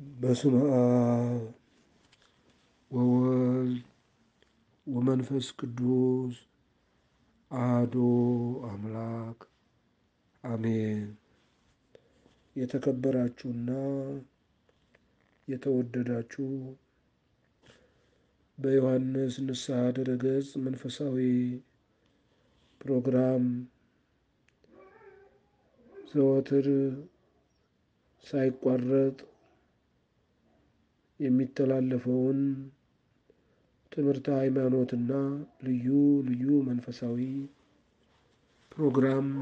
በስመ አብ ወወልድ ወመንፈስ ቅዱስ አሐዱ አምላክ አሜን። የተከበራችሁና የተወደዳችሁ በዮሐንስ ንስሐ ድረገጽ መንፈሳዊ ፕሮግራም ዘወትር ሳይቋረጥ የሚተላለፈውን ትምህርተ ሃይማኖትና ልዩ ልዩ መንፈሳዊ ፕሮግራም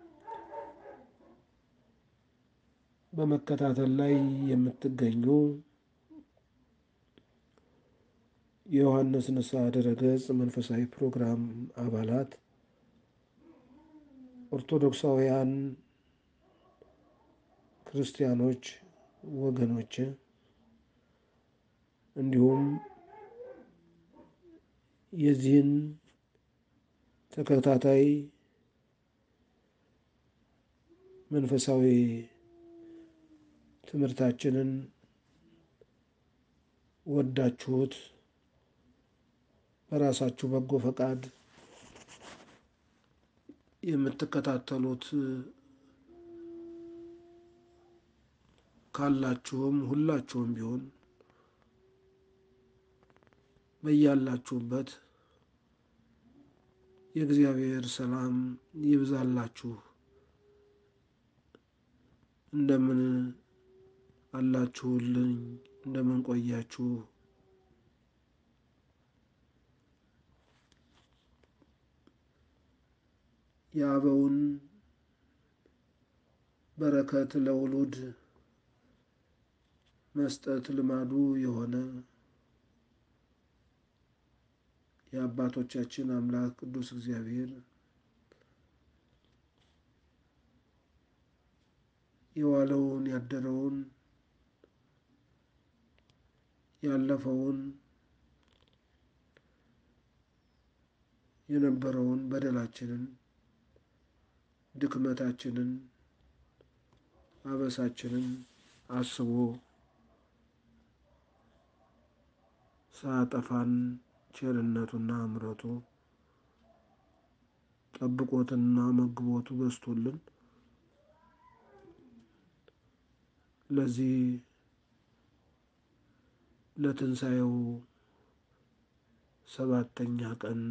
በመከታተል ላይ የምትገኙ የዮሐንስ ንስሐ ድረገጽ መንፈሳዊ ፕሮግራም አባላት ኦርቶዶክሳውያን ክርስቲያኖች ወገኖች እንዲሁም የዚህን ተከታታይ መንፈሳዊ ትምህርታችንን ወዳችሁት በራሳችሁ በጎ ፈቃድ የምትከታተሉት ካላችሁም ሁላችሁም ቢሆን በያላችሁበት የእግዚአብሔር ሰላም ይብዛላችሁ። እንደምን አላችሁልኝ? እንደምን ቆያችሁ? የአበውን በረከት ለውሉድ መስጠት ልማዱ የሆነ የአባቶቻችን አምላክ ቅዱስ እግዚአብሔር የዋለውን ያደረውን ያለፈውን የነበረውን በደላችንን ድክመታችንን አበሳችንን አስቦ ሳያጠፋን ቸርነቱና ምሕረቱ ጠብቆትና መግቦቱ በዝቶልን ለዚህ ለትንሣኤው ሰባተኛ ቀን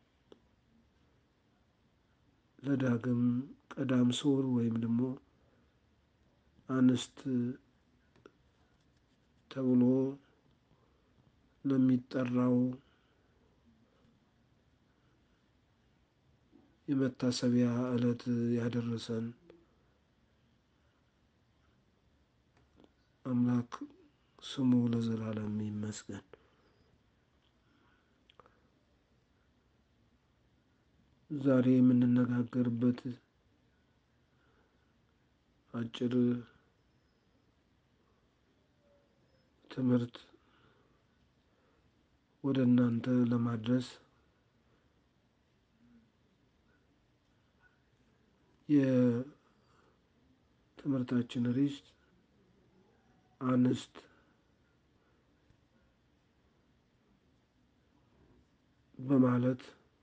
ለዳግም ቀዳም ስዑር ወይም ደግሞ አንስት ተብሎ ለሚጠራው የመታሰቢያ ዕለት ያደረሰን አምላክ ስሙ ለዘላለም ይመስገን። ዛሬ የምንነጋገርበት አጭር ትምህርት ወደ እናንተ ለማድረስ የትምህርታችን ርዕስ አንስት በማለት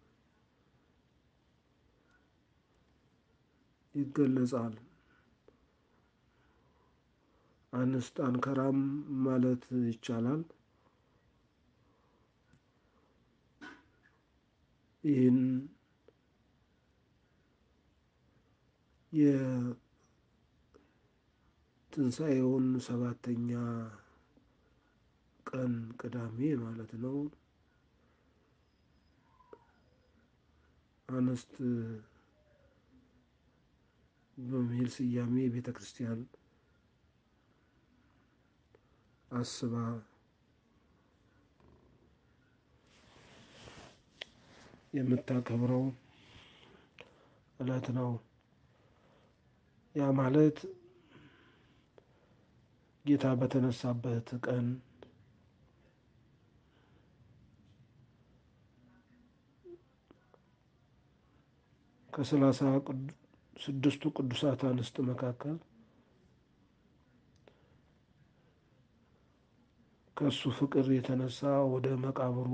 ይገለጻል። አንስት አንከራም ማለት ይቻላል። ይህን የትንሣኤውን ሰባተኛ ቀን ቅዳሜ ማለት ነው። አንስት በሚል ስያሜ ቤተ ክርስቲያን አስባ የምታከብረው ዕለት ነው። ያ ማለት ጌታ በተነሳበት ቀን ከሰላሳ ስድስቱ ቅዱሳት አንስት መካከል ከእሱ ፍቅር የተነሳ ወደ መቃብሩ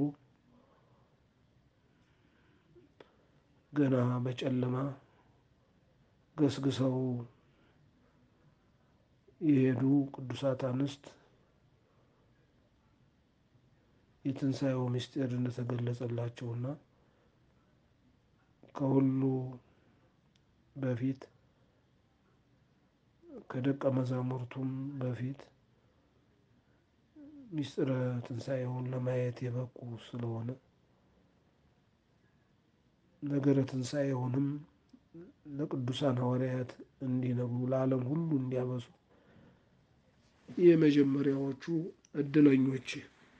ገና በጨለማ ገስግሰው የሄዱ ቅዱሳት አንስት የትንሣኤው ምስጢር እንደተገለጸላቸውና ከሁሉ በፊት ከደቀ መዛሙርቱም በፊት ምስጢረ ትንሣኤውን ለማየት የበቁ ስለሆነ ነገረ ትንሣኤውንም ለቅዱሳን ሐዋርያት እንዲነግሩ ለዓለም ሁሉ እንዲያበሱ የመጀመሪያዎቹ እድለኞች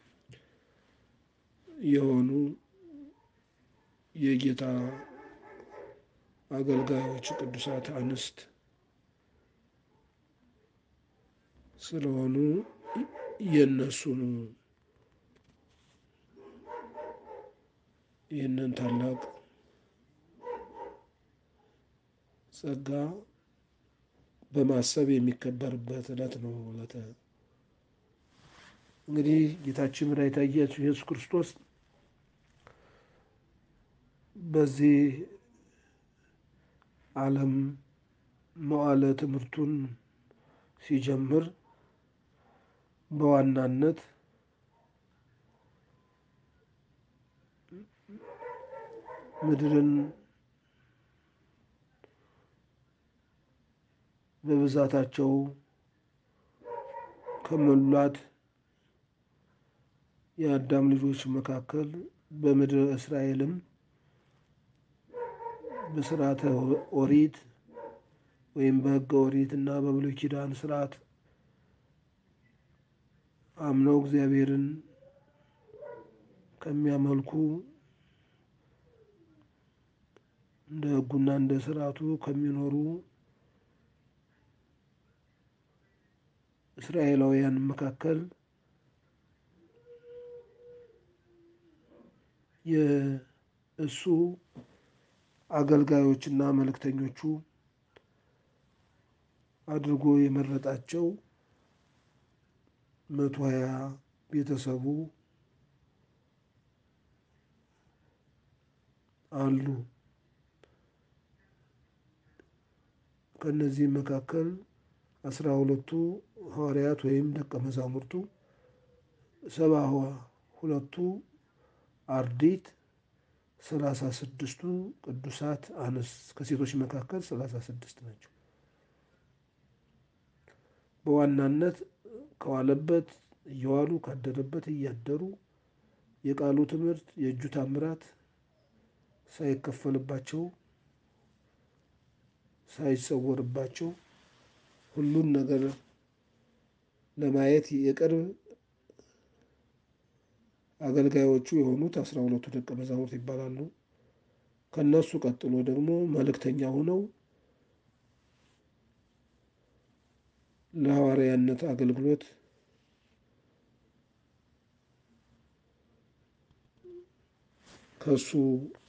የሆኑ የጌታ አገልጋዮች ቅዱሳት አንስት ስለሆኑ የእነሱን ይህንን ታላቅ ጸጋ በማሰብ የሚከበርበት ዕለት ነው። ዕለተ እንግዲህ ጌታችን መድኃኒታችን ኢየሱስ ክርስቶስ በዚህ ዓለም መዋዕለ ትምህርቱን ሲጀምር በዋናነት ምድርን በብዛታቸው ከሞሏት የአዳም ልጆች መካከል በምድረ እስራኤልም በስርዓተ ኦሪት ወይም በሕገ ኦሪት እና በብሉይ ኪዳን ስርዓት አምነው እግዚአብሔርን ከሚያመልኩ እንደ ሕጉና እንደ ስርዓቱ ከሚኖሩ እስራኤላውያን መካከል የእሱ አገልጋዮችና መልእክተኞቹ አድርጎ የመረጣቸው መቶ ሀያ ቤተሰቡ አሉ። ከእነዚህም መካከል አስራ ሁለቱ ሐዋርያት ወይም ደቀ መዛሙርቱ፣ ሰባ ሁለቱ አርዲት፣ ሰላሳ ስድስቱ ቅዱሳት አንስት ከሴቶች መካከል ሰላሳ ስድስት ናቸው። በዋናነት ከዋለበት እየዋሉ ካደረበት እያደሩ የቃሉ ትምህርት የእጁ ታምራት ሳይከፈልባቸው ሳይሰወርባቸው ሁሉን ነገር ለማየት የቅርብ አገልጋዮቹ የሆኑት አስራ ሁለቱ ደቀ መዛሙርት ይባላሉ። ከነሱ ቀጥሎ ደግሞ መልእክተኛ ሆነው ለሐዋርያነት አገልግሎት ከሱ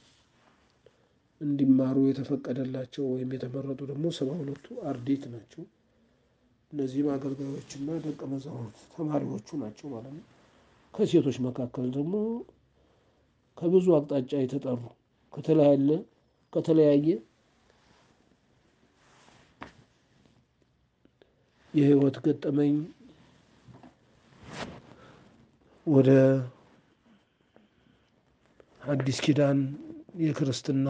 እንዲማሩ የተፈቀደላቸው ወይም የተመረጡ ደግሞ ሰባ ሁለቱ አርዲት ናቸው። እነዚህም አገልጋዮችና ደቀ መዛሙርት ተማሪዎቹ ናቸው ማለት ነው። ከሴቶች መካከል ደግሞ ከብዙ አቅጣጫ የተጠሩ ከተለያየ ከተለያየ የሕይወት ገጠመኝ ወደ አዲስ ኪዳን የክርስትና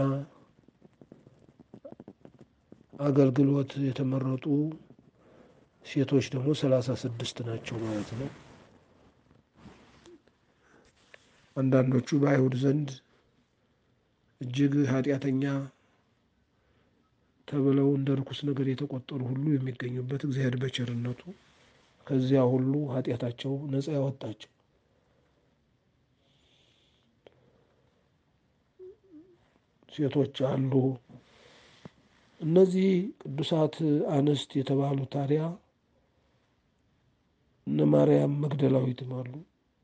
አገልግሎት የተመረጡ ሴቶች ደግሞ ሰላሳ ስድስት ናቸው ማለት ነው። አንዳንዶቹ በአይሁድ ዘንድ እጅግ ኃጢአተኛ ተብለው እንደ ርኩስ ነገር የተቆጠሩ ሁሉ የሚገኙበት እግዚአብሔር በቸርነቱ ከዚያ ሁሉ ኃጢአታቸው ነፃ ያወጣቸው ሴቶች አሉ። እነዚህ ቅዱሳት አንስት የተባሉ ታዲያ እነ ማርያም መግደላዊትም አሉ።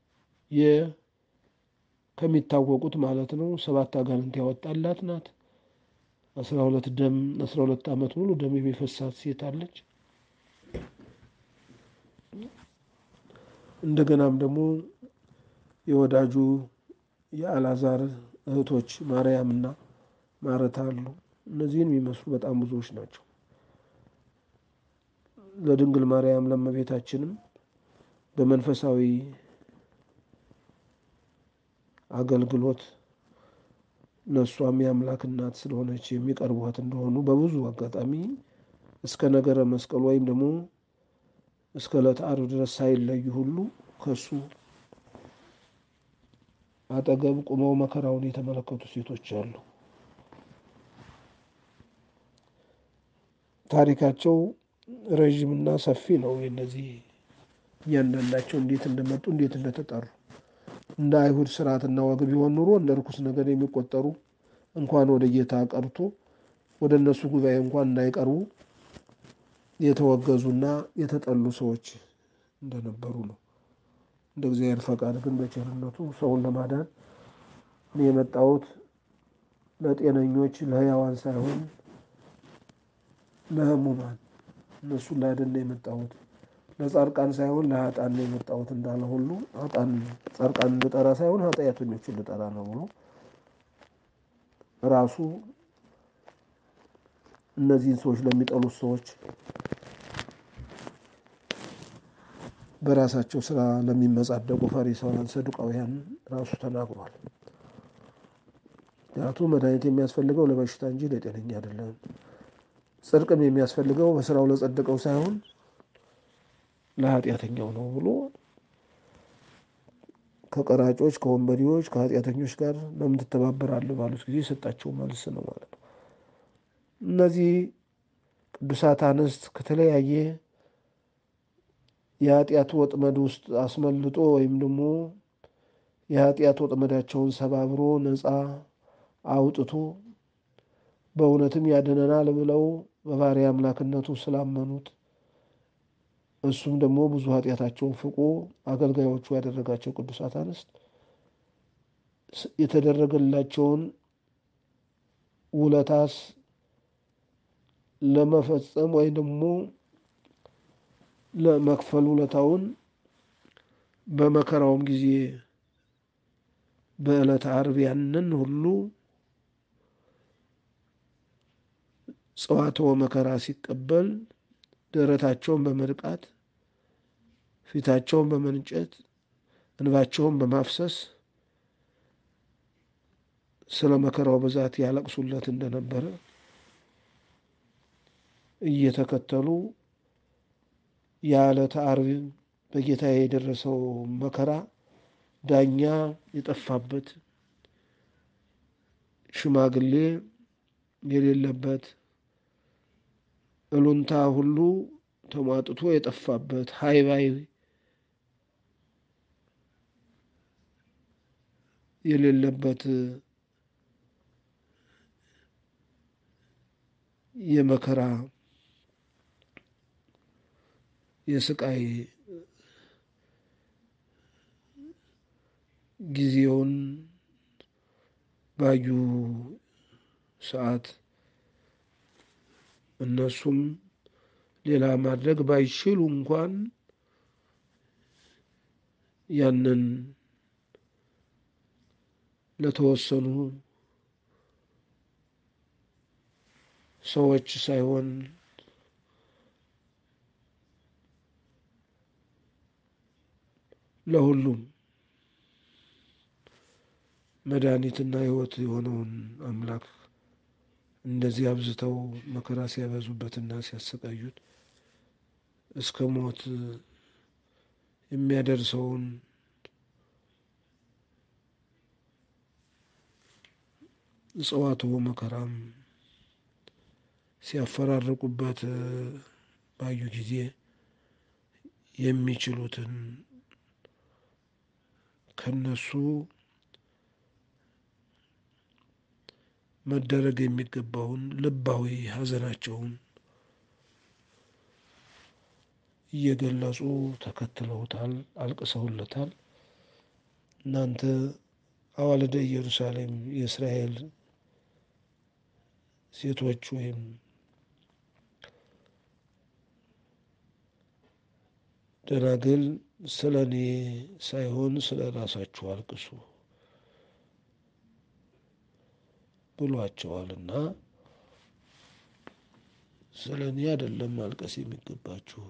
ከሚታወቁት ማለት ነው። ሰባት አጋንንት ያወጣላት ናት። አስራ ሁለት ደም አስራ ሁለት ዓመት ሙሉ ደም የሚፈሳት ሴት አለች። እንደገናም ደግሞ የወዳጁ የአልዓዛር እህቶች ማርያምና ማረታ አሉ። እነዚህን የሚመስሉ በጣም ብዙዎች ናቸው። ለድንግል ማርያም ለእመቤታችንም በመንፈሳዊ አገልግሎት ለእሷም የአምላክ እናት ስለሆነች የሚቀርቧት እንደሆኑ በብዙ አጋጣሚ እስከ ነገረ መስቀል ወይም ደግሞ እስከ ዕለተ ዓርብ ድረስ ሳይለዩ ሁሉ ከሱ አጠገብ ቁመው መከራውን የተመለከቱ ሴቶች አሉ። ታሪካቸው ረዥምና ሰፊ ነው። የነዚህ እያንዳንዳቸው እንዴት እንደመጡ እንዴት እንደተጠሩ እንደ አይሁድ ስርዓትና ወግ ቢሆን ኑሮ እንደ ርኩስ ነገር የሚቆጠሩ እንኳን ወደ ጌታ ቀርቶ ወደ እነሱ ጉባኤ እንኳን እንዳይቀርቡ የተወገዙና የተጠሉ ሰዎች እንደነበሩ ነው። እንደ እግዚአብሔር ፈቃድ ግን በቸርነቱ ሰውን ለማዳን እኔ የመጣሁት ለጤነኞች ለሕያዋን ሳይሆን ለሕሙማን እነሱን ላድን ነው የመጣሁት ለጻድቃን ሳይሆን ለሀጣን ነው የመጣሁት እንዳለ ሁሉ ሀጣን ጻድቃን ልጠራ ሳይሆን ኃጢአተኞችን ልጠራ ነው ብሎ ራሱ እነዚህን ሰዎች ለሚጠሉት ሰዎች በራሳቸው ስራ ለሚመጻደቁ ፈሪሳውያን፣ ሰዱቃውያን ራሱ ተናግሯል። ምክንያቱም መድኃኒት የሚያስፈልገው ለበሽታ እንጂ ለጤነኛ አይደለም። ጽድቅም የሚያስፈልገው በስራው ለጸደቀው ሳይሆን ለኃጢአተኛው ነው ብሎ ከቀራጮች፣ ከወንበዴዎች፣ ከኃጢአተኞች ጋር ለምን ትተባበራለህ ባሉት ጊዜ የሰጣቸው መልስ ነው ማለት ነው። እነዚህ ቅዱሳት አንስት ከተለያየ የኃጢአት ወጥመድ ውስጥ አስመልጦ ወይም ደግሞ የኃጢአት ወጥመዳቸውን ሰባብሮ ነፃ አውጥቶ በእውነትም ያድነናል ብለው በባሕርይ አምላክነቱ ስላመኑት እሱም ደግሞ ብዙ ኃጢአታቸውን ፍቆ አገልጋዮቹ ያደረጋቸው ቅዱሳት አንስት የተደረገላቸውን ውለታስ ለመፈጸም ወይም ደግሞ ለመክፈል ውለታውን በመከራውም ጊዜ በዕለተ ዓርብ ያንን ሁሉ ጽዋትወ መከራ ሲቀበል ደረታቸውን በመድቃት ፊታቸውን በመንጨት እንባቸውን በማፍሰስ ስለ መከራው ብዛት ያለቅሱለት እንደነበረ እየተከተሉ የዕለተ ዓርብ በጌታ የደረሰው መከራ ዳኛ የጠፋበት ሽማግሌ የሌለበት እሉንታ ሁሉ ተሟጥቶ የጠፋበት ሃይባይ የሌለበት የመከራ የስቃይ ጊዜውን ባዩ ሰዓት እነሱም ሌላ ማድረግ ባይችሉ እንኳን ያንን ለተወሰኑ ሰዎች ሳይሆን ለሁሉም መድኃኒትና ሕይወት የሆነውን አምላክ እንደዚህ አብዝተው መከራ ሲያበዙበትና ሲያሰቃዩት እስከ ሞት የሚያደርሰውን ጽዋትወ መከራም ሲያፈራርቁበት ባዩ ጊዜ የሚችሉትን ከነሱ መደረግ የሚገባውን ልባዊ ሐዘናቸውን እየገለጹ ተከትለውታል፣ አልቅሰውለታል። እናንተ አዋልደ ኢየሩሳሌም የእስራኤል ሴቶች ወይም ደናግል ስለ እኔ ሳይሆን ስለ ራሳችሁ አልቅሱ ብሏቸዋልና ስለ እኔ አይደለም ማልቀስ የሚገባችሁ፣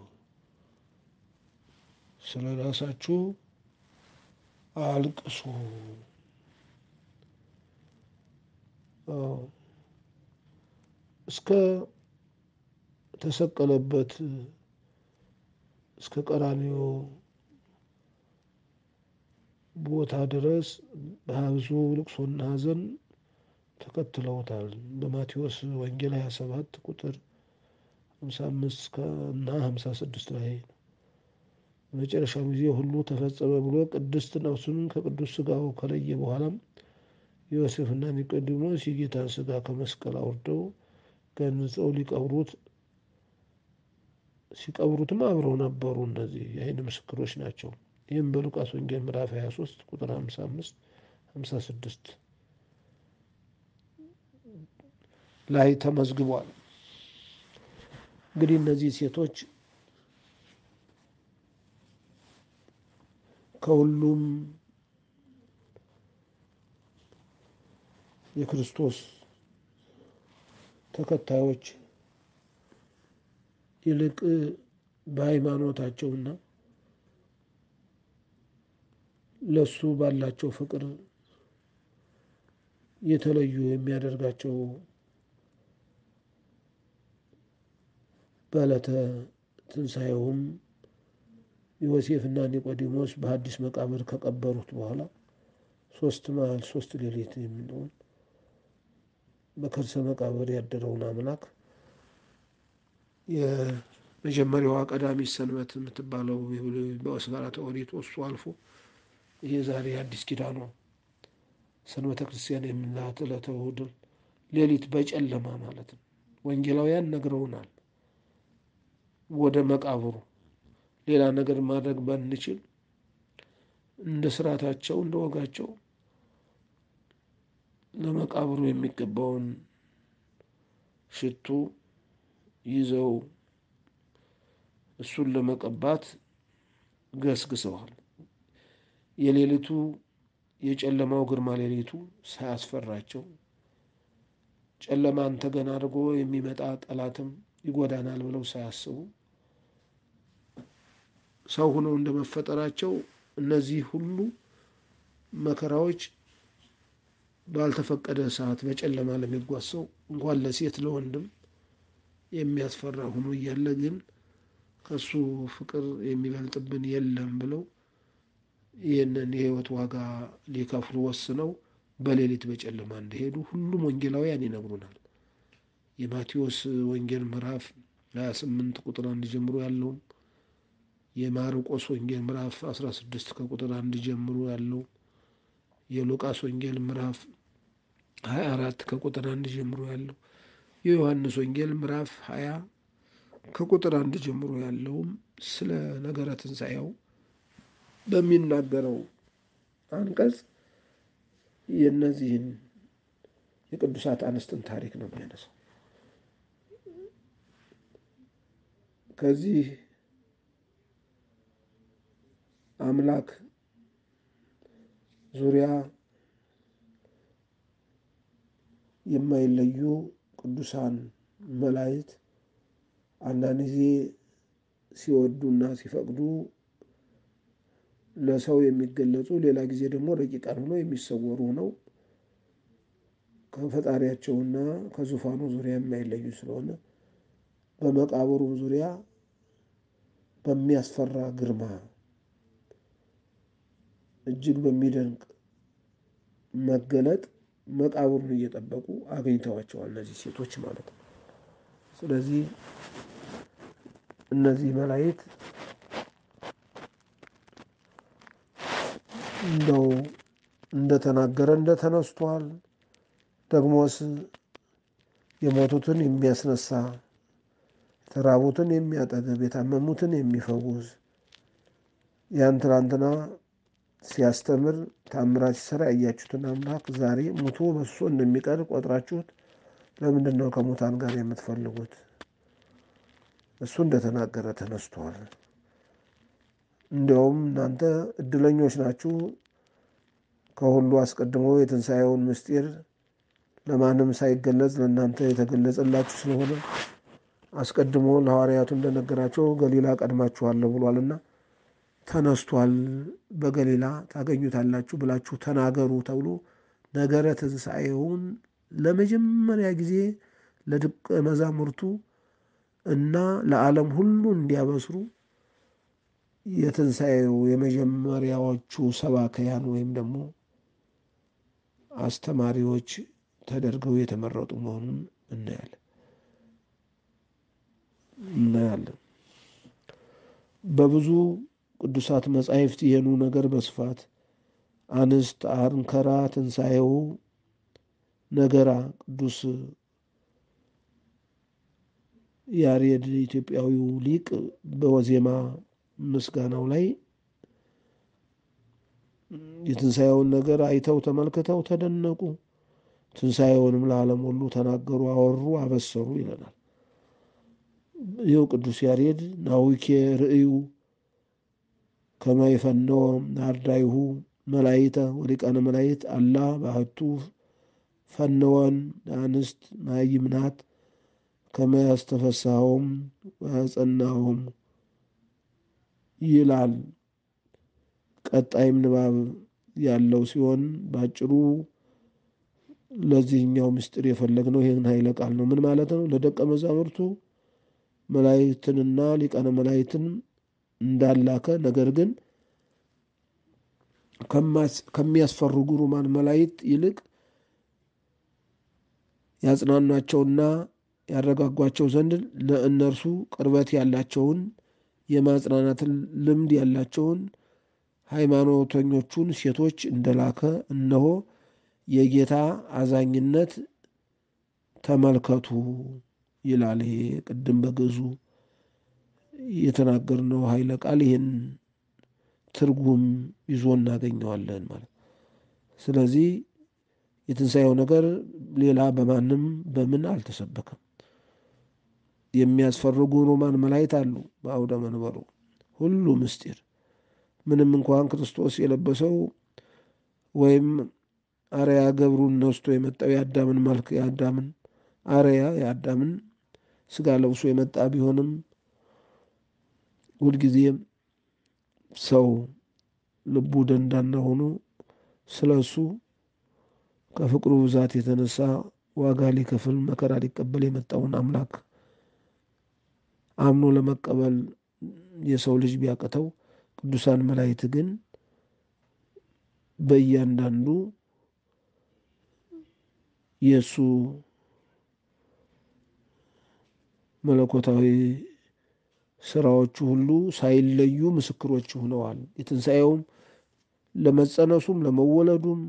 ስለ ራሳችሁ አልቅሱ። እስከ ተሰቀለበት እስከ ቀራንዮ ቦታ ድረስ በብዙ ልቅሶና ሐዘን ተከትለውታል። በማቴዎስ ወንጌል 27 ቁጥር 55 እና 56 ላይ በመጨረሻው ጊዜ ሁሉ ተፈጸመ ብሎ ቅድስት ነፍሱን ከቅዱስ ሥጋው ከለየ በኋላም ዮሴፍና ኒቆዲሞስ የጌታን ሥጋ ከመስቀል አውርደው ገንጸው ሊቀብሩት ሲቀብሩትም አብረው ነበሩ። እነዚህ የዓይን ምስክሮች ናቸው። ይህም በሉቃስ ወንጌል ምዕራፍ 23 ቁጥር 55 56 ላይ ተመዝግቧል። እንግዲህ እነዚህ ሴቶች ከሁሉም የክርስቶስ ተከታዮች ይልቅ በሃይማኖታቸውና ለሱ ባላቸው ፍቅር የተለዩ የሚያደርጋቸው በዕለተ ትንሣኤውም ዮሴፍና ኒቆዲሞስ በሐዲስ መቃብር ከቀበሩት በኋላ ሶስት መዓል ሶስት ሌሊት የሚለውን በከርሰ መቃብር ያደረውን አምላክ የመጀመሪያዋ ቀዳሚት ሰንበት የምትባለው በስርዓተ ኦሪት እሱ አልፎ ይሄ ዛሬ አዲስ ኪዳኗ ሰንበተ ክርስቲያን የምንላት ዕለተ እሑድ ሌሊት በጨለማ ማለት ነው። ወንጌላውያን ነግረውናል። ወደ መቃብሩ ሌላ ነገር ማድረግ ባንችል እንደ ስርዓታቸው እንደ ወጋቸው ለመቃብሩ የሚገባውን ሽቱ ይዘው እሱን ለመቀባት ገስግሰዋል። የሌሊቱ የጨለማው ግርማ ሌሊቱ ሳያስፈራቸው ጨለማን ተገን አድርጎ የሚመጣ ጠላትም ይጎዳናል ብለው ሳያስቡ ሰው ሆነው እንደመፈጠራቸው እነዚህ ሁሉ መከራዎች ባልተፈቀደ ሰዓት በጨለማ ለሚጓዝ ሰው እንኳን ለሴት ለወንድም የሚያስፈራ ሆኖ እያለ ግን ከሱ ፍቅር የሚበልጥብን የለም ብለው ይህንን የሕይወት ዋጋ ሊከፍሉ ወስነው በሌሊት በጨለማ እንደሄዱ ሁሉም ወንጌላውያን ይነግሩናል። የማቴዎስ ወንጌል ምዕራፍ 28 ቁጥር አንድ ጀምሮ ያለውም የማርቆስ ወንጌል ምዕራፍ 16 ከቁጥር አንድ ጀምሮ ያለው የሉቃስ ወንጌል ምዕራፍ 24 ከቁጥር አንድ ጀምሮ ያለው የዮሐንስ ወንጌል ምዕራፍ 20 ከቁጥር አንድ ጀምሮ ያለውም ስለ ነገረ ትንሣኤው በሚናገረው አንቀጽ የእነዚህን የቅዱሳት አንስትን ታሪክ ነው የሚያነሳው። ከዚህ አምላክ ዙሪያ የማይለዩ ቅዱሳን መላእክት አንዳንድ ጊዜ ሲወዱና ሲፈቅዱ ለሰው የሚገለጹ ሌላ ጊዜ ደግሞ ረቂቃን ሆነው የሚሰወሩ ነው። ከፈጣሪያቸውና ከዙፋኑ ዙሪያ የማይለዩ ስለሆነ በመቃብሩም ዙሪያ በሚያስፈራ ግርማ እጅግ በሚደንቅ መገለጥ መቃብሩን እየጠበቁ አግኝተዋቸዋል እነዚህ ሴቶች ማለት ነው። ስለዚህ እነዚህ መላእክት እንደው እንደተናገረ እንደተነስቷል። ደግሞስ የሞቱትን የሚያስነሳ የተራቡትን የሚያጠግብ የታመሙትን የሚፈውስ ያን ትናንትና ሲያስተምር ታምራት ሲሰራ ያያችሁትን አምላክ ዛሬ ሙቶ በሶ እንደሚቀር ቆጥራችሁት ለምንድን ነው ከሙታን ጋር የምትፈልጉት? እሱ እንደተናገረ ተነስቷል። እንዲያውም እናንተ እድለኞች ናችሁ። ከሁሉ አስቀድሞ የትንሣኤውን ምስጢር ለማንም ሳይገለጽ ለእናንተ የተገለጸላችሁ ስለሆነ አስቀድሞ ለሐዋርያቱ እንደነገራቸው ገሊላ ቀድማችኋለሁ ብሏልና ተነስቷል፣ በገሊላ ታገኙታላችሁ ብላችሁ ተናገሩ ተብሎ ነገረ ትንሣኤውን ለመጀመሪያ ጊዜ ለደቀ መዛሙርቱ እና ለዓለም ሁሉ እንዲያበስሩ የትንሣኤው የመጀመሪያዎቹ ሰባከያን ወይም ደግሞ አስተማሪዎች ተደርገው የተመረጡ መሆኑን እናያለን እናያለን። በብዙ ቅዱሳት መጻሕፍት ይህኑ ነገር በስፋት አንስት አንከራ ትንሣኤው ነገራ ቅዱስ ያሬድ ኢትዮጵያዊው ሊቅ በወዜማ ምስጋናው ላይ የትንሣኤውን ነገር አይተው ተመልክተው ተደነቁ፣ ትንሣኤውንም ለዓለም ሁሉ ተናገሩ፣ አወሩ፣ አበሰሩ ይለናል። ይኸው ቅዱስ ያሬድ ናዊኬ ርእዩ ከማይፈነወ ናርዳይሁ መላይተ ወሊቃነ መላይት አላ ባህቱ ፈነወን አንስት ማይምናት ከመያስተፈሳሆም ወያጸናሆም ይላል። ቀጣይም ንባብ ያለው ሲሆን በአጭሩ ለዚህኛው ምስጢር የፈለግነው ይህን ኃይለ ቃል ነው። ምን ማለት ነው? ለደቀ መዛሙርቱ መላእክትንና ሊቃነ መላእክትን እንዳላከ ነገር ግን ከሚያስፈሩ ግሩማን መላእክት ይልቅ ያጽናኗቸውና ያረጋጓቸው ዘንድ ለእነርሱ ቅርበት ያላቸውን የማጽናናትን ልምድ ያላቸውን ሃይማኖተኞቹን ሴቶች እንደላከ እነሆ የጌታ አዛኝነት ተመልከቱ ይላል። ይሄ ቅድም በግዕዙ የተናገርነው ኃይለ ቃል ይህን ትርጉም ይዞ እናገኘዋለን ማለት። ስለዚህ የትንሣኤው ነገር ሌላ በማንም በምን አልተሰበከም። የሚያስፈርጉ ሮማን መላእክት አሉ በአውደ መንበሩ ሁሉ ምስጢር ምንም እንኳን ክርስቶስ የለበሰው ወይም አርያ ገብሩን ነስቶ የመጣው የአዳምን መልክ የአዳምን አርያ የአዳምን ስጋ ለብሶ የመጣ ቢሆንም ሁልጊዜም ሰው ልቡ ደንዳና ሆኖ ስለ እሱ ከፍቅሩ ብዛት የተነሳ ዋጋ ሊከፍል መከራ ሊቀበል የመጣውን አምላክ አምኖ ለመቀበል የሰው ልጅ ቢያቅተው ቅዱሳን መላእክት ግን በእያንዳንዱ የእሱ መለኮታዊ ስራዎቹ ሁሉ ሳይለዩ ምስክሮች ሆነዋል። የትንሣኤውም ለመጸነሱም፣ ለመወለዱም፣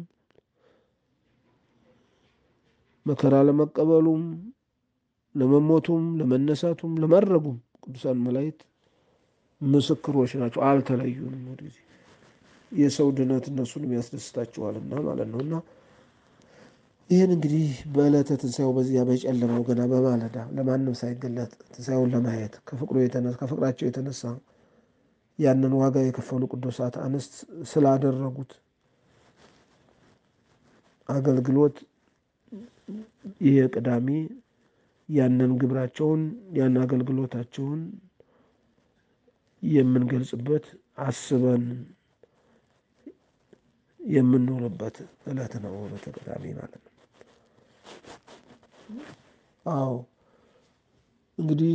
መከራ ለመቀበሉም፣ ለመሞቱም፣ ለመነሳቱም፣ ለማድረጉም ቅዱሳን መላእክት ምስክሮች ናቸው። አልተለዩንም። ወደዚ የሰው ድነት እነሱንም ያስደስታቸዋልና ማለት ነው እና ይህን እንግዲህ በዕለተ ትንሣኤው በዚያ በጨለማው ገና በማለዳ ለማንም ሳይገለጥ ትንሣኤውን ለማየት ከፍቅሩ የተነሳ ከፍቅራቸው የተነሳ ያንን ዋጋ የከፈሉ ቅዱሳት አንስት ስላደረጉት አገልግሎት ይህ ቅዳሜ ያንን ግብራቸውን ያን አገልግሎታቸውን የምንገልጽበት አስበን የምንውልበት ዕለት ነው። ዕለተ ቅዳሜ ማለት ነው። አዎ እንግዲህ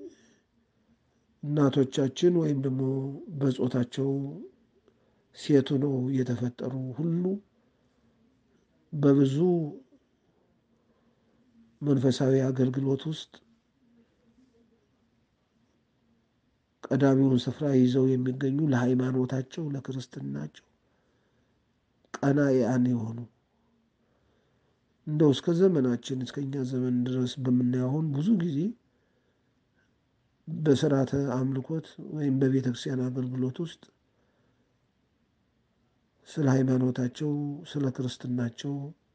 እናቶቻችን ወይም ደግሞ በጾታቸው ሴት ሆነው የተፈጠሩ ሁሉ በብዙ መንፈሳዊ አገልግሎት ውስጥ ቀዳሚውን ስፍራ ይዘው የሚገኙ ለሃይማኖታቸው፣ ለክርስትናቸው ቀናኢያን የሆኑ እንደው እስከ ዘመናችን እስከኛ ዘመን ድረስ በምናየው አሁን ብዙ ጊዜ በስርዓተ አምልኮት ወይም በቤተ ክርስቲያን አገልግሎት ውስጥ ስለ ሃይማኖታቸው፣ ስለ ክርስትናቸው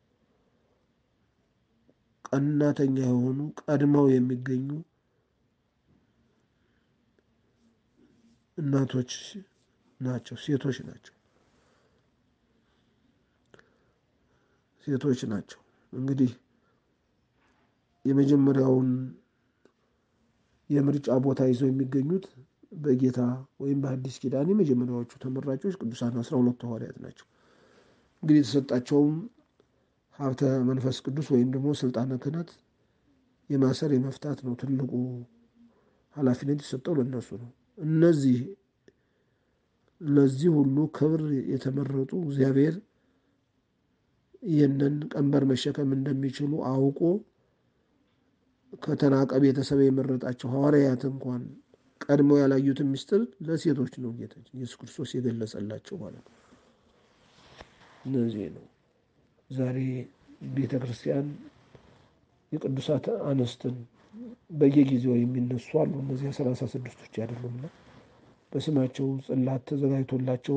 ቀናተኛ የሆኑ ቀድመው የሚገኙ እናቶች ናቸው፣ ሴቶች ናቸው፣ ሴቶች ናቸው። እንግዲህ የመጀመሪያውን የምርጫ ቦታ ይዘው የሚገኙት በጌታ ወይም በአዲስ ኪዳን የመጀመሪያዎቹ ተመራጮች ቅዱሳን አስራ ሁለቱ ሐዋርያት ናቸው። እንግዲህ የተሰጣቸውም ሀብተ መንፈስ ቅዱስ ወይም ደግሞ ስልጣነ ክህነት የማሰር የመፍታት ነው። ትልቁ ኃላፊነት የሰጠው ለእነሱ ነው። እነዚህ ለዚህ ሁሉ ክብር የተመረጡ እግዚአብሔር ይህንን ቀንበር መሸከም እንደሚችሉ አውቆ ከተናቀ ቤተሰብ የመረጣቸው ሐዋርያት እንኳን ቀድሞ ያላዩትን ምስጢር ለሴቶች ነው ጌታችን ኢየሱስ ክርስቶስ የገለጸላቸው ማለት ነው። እነዚህ ነው ዛሬ ቤተ ክርስቲያን የቅዱሳት አንስትን በየጊዜው የሚነሱ አሉ። እነዚያ ሰላሳ ስድስቶች አይደሉምና በስማቸው ጽላት ተዘጋጅቶላቸው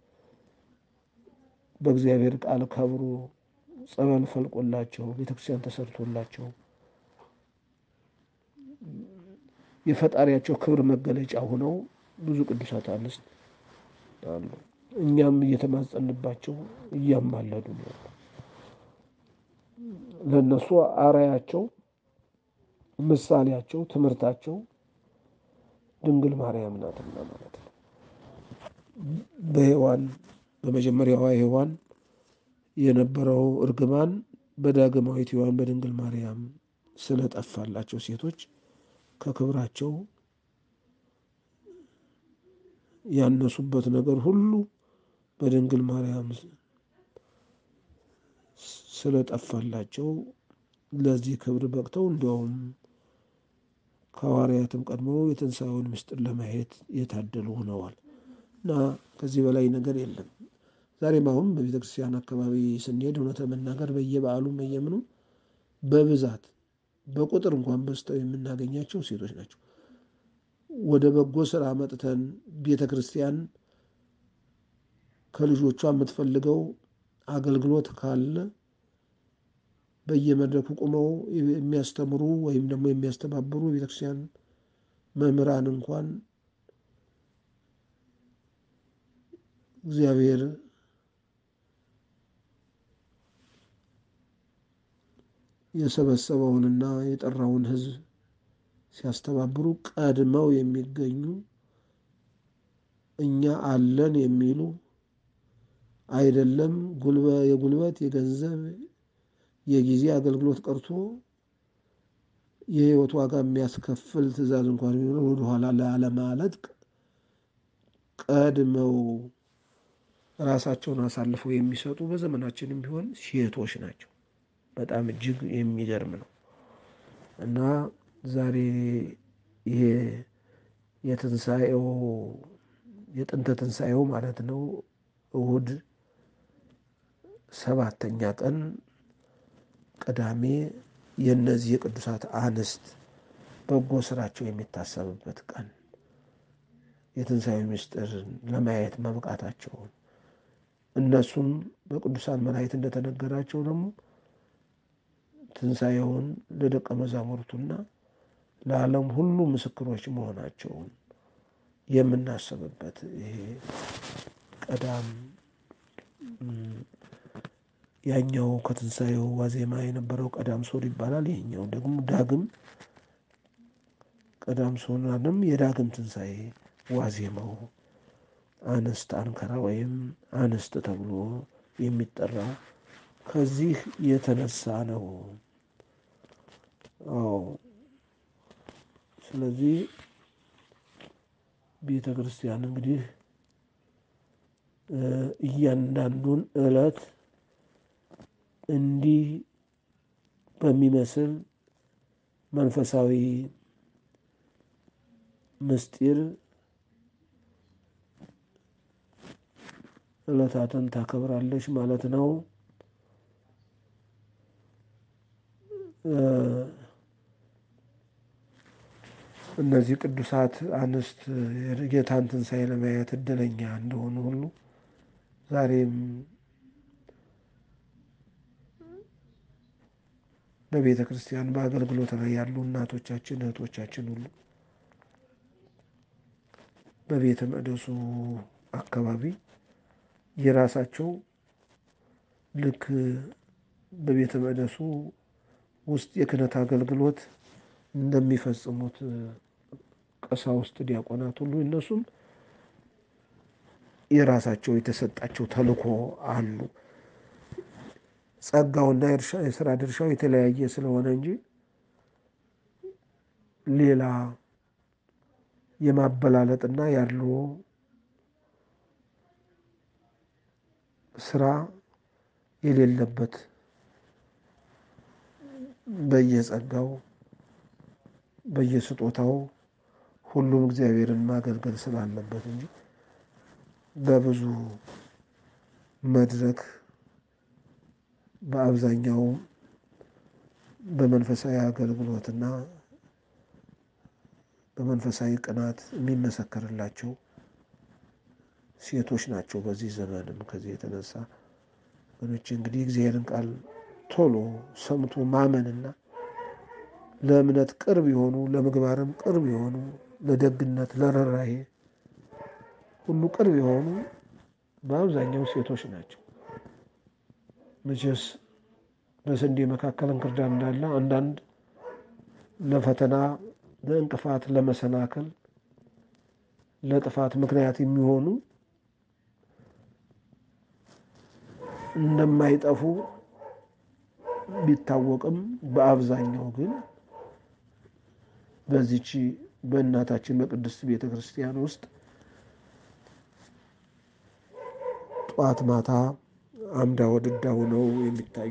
በእግዚአብሔር ቃል ከብሮ ጸበል ፈልቆላቸው ቤተክርስቲያን ተሰርቶላቸው የፈጣሪያቸው ክብር መገለጫ ሆነው ብዙ ቅዱሳት አንስት አሉ። እኛም እየተማጸንባቸው እያማለዱ ነው። ለእነሱ አርአያቸው፣ ምሳሌያቸው፣ ትምህርታቸው ድንግል ማርያም ናትና ማለት ነው። በሔዋን በመጀመሪያዋ ሔዋን የነበረው እርግማን በዳግማዊት ሔዋን በድንግል ማርያም ስለጠፋላቸው ሴቶች ከክብራቸው ያነሱበት ነገር ሁሉ በድንግል ማርያም ስለጠፋላቸው ለዚህ ክብር በቅተው እንዲያውም ከሐዋርያትም ቀድመው የትንሣኤውን ምስጢር ለማየት የታደሉ ሆነዋል እና ከዚህ በላይ ነገር የለም። ዛሬም አሁን በቤተ ክርስቲያን አካባቢ ስንሄድ እውነት ለመናገር በየበዓሉ በየምኑ በብዛት በቁጥር እንኳን በዝተው የምናገኛቸው ሴቶች ናቸው። ወደ በጎ ስራ መጥተን ቤተ ክርስቲያን ከልጆቿ የምትፈልገው አገልግሎት ካለ በየመድረኩ ቁመው የሚያስተምሩ ወይም ደግሞ የሚያስተባብሩ የቤተክርስቲያን መምህራን እንኳን እግዚአብሔር የሰበሰበውንና የጠራውን ሕዝብ ሲያስተባብሩ ቀድመው የሚገኙ እኛ አለን የሚሉ አይደለም የጉልበት የገንዘብ የጊዜ አገልግሎት ቀርቶ የሕይወት ዋጋ የሚያስከፍል ትእዛዝ እንኳን ቢኖር ወደኋላ ላለማለት ቀድመው ራሳቸውን አሳልፈው የሚሰጡ በዘመናችንም ቢሆን ሴቶች ናቸው። በጣም እጅግ የሚገርም ነው እና ዛሬ ይሄ የትንሣኤው የጥንተ ትንሣኤው ማለት ነው እሁድ ሰባተኛ ቀን ቅዳሜ የእነዚህ የቅዱሳት አንስት በጎ ስራቸው የሚታሰብበት ቀን የትንሣኤ ምስጢር ለማየት መብቃታቸውን እነሱም በቅዱሳን መላእክት እንደተነገራቸው ደግሞ ትንሣኤውን ለደቀ መዛሙርቱና ለዓለም ሁሉ ምስክሮች መሆናቸውን የምናስብበት ይሄ ቀዳም ያኛው ከትንሣኤው ዋዜማ የነበረው ቀዳም ሶር ይባላል። ይሄኛው ደግሞ ዳግም ቀዳም ሶናንም የዳግም ትንሣኤ ዋዜማው አንስት አንከራ ወይም አንስት ተብሎ የሚጠራው ከዚህ የተነሳ ነው። አዎ ስለዚህ ቤተ ክርስቲያን እንግዲህ እያንዳንዱን ዕለት እንዲህ በሚመስል መንፈሳዊ ምስጢር ዕለታትን ታከብራለች ማለት ነው። እነዚህ ቅዱሳት አንስት የጌታን ትንሣኤ ለማየት እድለኛ እንደሆኑ ሁሉ ዛሬም በቤተ ክርስቲያን በአገልግሎት ላይ ያሉ እናቶቻችን እህቶቻችን ሁሉ በቤተ መቅደሱ አካባቢ የራሳቸው ልክ በቤተ መቅደሱ ውስጥ የክህነት አገልግሎት እንደሚፈጽሙት ቀሳውስት፣ ዲያቆናት ሁሉ እነሱም የራሳቸው የተሰጣቸው ተልእኮ አሉ። ጸጋውና የስራ ድርሻው የተለያየ ስለሆነ እንጂ ሌላ የማበላለጥና ያለው ስራ የሌለበት በየጸጋው በየስጦታው ሁሉም እግዚአብሔርን ማገልገል ስላለበት እንጂ በብዙ መድረክ በአብዛኛው በመንፈሳዊ አገልግሎትና በመንፈሳዊ ቅናት የሚመሰከርላቸው ሴቶች ናቸው። በዚህ ዘመንም ከዚህ የተነሳ ወገኖች እንግዲህ እግዚአብሔርን ቃል ቶሎ ሰምቶ ማመንና ለእምነት ቅርብ የሆኑ ለምግባርም ቅርብ የሆኑ ለደግነት፣ ለርኅራኄ ሁሉ ቅርብ የሆኑ በአብዛኛው ሴቶች ናቸው። መቼስ በስንዴ መካከል እንክርዳድ እንዳለ አንዳንድ ለፈተና ለእንቅፋት፣ ለመሰናክል፣ ለጥፋት ምክንያት የሚሆኑ እንደማይጠፉ ቢታወቅም በአብዛኛው ግን በዚች በእናታችን በቅድስት ቤተ ክርስቲያን ውስጥ ጠዋት ማታ አምዳ ወድዳ ሆነው የሚታዩ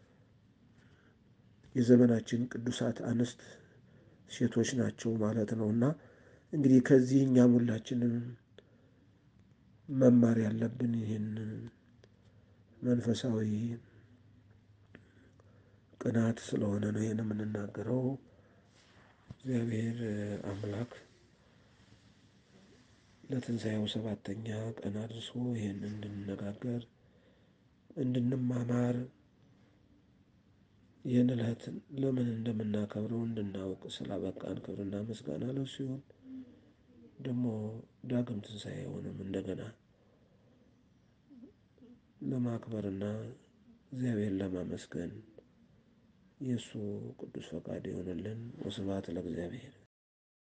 የዘመናችን ቅዱሳት አንስት ሴቶች ናቸው ማለት ነው። እና እንግዲህ ከዚህ እኛም ሁላችንም መማር ያለብን ይህን መንፈሳዊ ቅናት ስለሆነ ነው ይህን የምንናገረው። እግዚአብሔር አምላክ ለትንሣኤው ሰባተኛ ቀን አድርሶ ይህን እንድንነጋገር እንድንማማር ይህን ዕለት ለምን እንደምናከብረው እንድናውቅ ስላበቃን ክብርና ምስጋና ለእሱ ይሁን። ደግሞ ዳግም ትንሣኤውንም እንደገና ለማክበርና እግዚአብሔር ለማመስገን የእሱ ቅዱስ ፈቃድ ይሆንልን። ወስብሐት ለእግዚአብሔር።